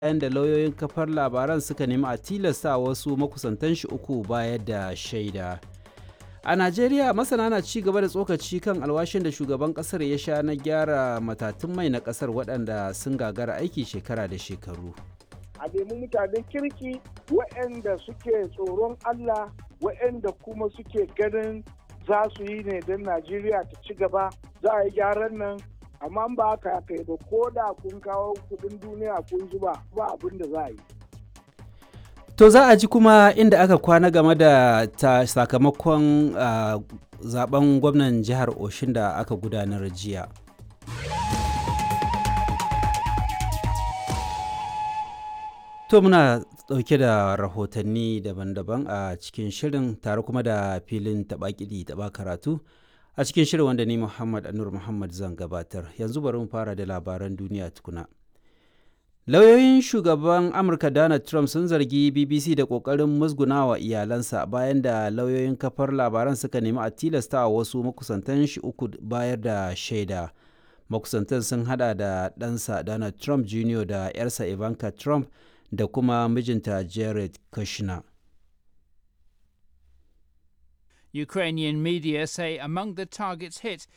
bayan da lauyoyin kafar labaran suka nemi a tilasta wasu makusantan shi uku bayar da shaida a najeriya masana na ci gaba da tsokaci kan alwashin da shugaban kasar ya sha na gyara matatun mai na kasar waɗanda sun gagara aiki shekara da shekaru a nemi mutanen kirki waɗanda suke tsoron allah waɗanda kuma suke ganin za su yi ne don najeriya ta ci gaba za a yi gyaran nan amma ba haka aka yi ba ko da kun kawo kudin duniya kun zuba ba abin da za a yi to za a ji kuma inda aka kwana game da ta sakamakon uh, zaben gwamnan jihar oshin da aka gudanar jiya to muna dauke da rahotanni daban-daban a cikin shirin tare kuma da filin taɓa kiɗi taɓa karatu a cikin shirin wanda ni Muhammad Anur Muhammad zan gabatar yanzu bari mu fara da labaran duniya tukuna. Lauyoyin shugaban Amurka Donald Trump sun zargi BBC da ƙoƙarin musgunawa iyalansa bayan da lauyoyin kafar labaran suka nemi a tilasta wasu makusantan shi uku bayar da shaida. Makusantan sun hada da ɗansa Donald Trump Jr. da 'yarsa Ivanka Trump da kuma mijinta Jared Kushner. Ukrainian media say among the targets hit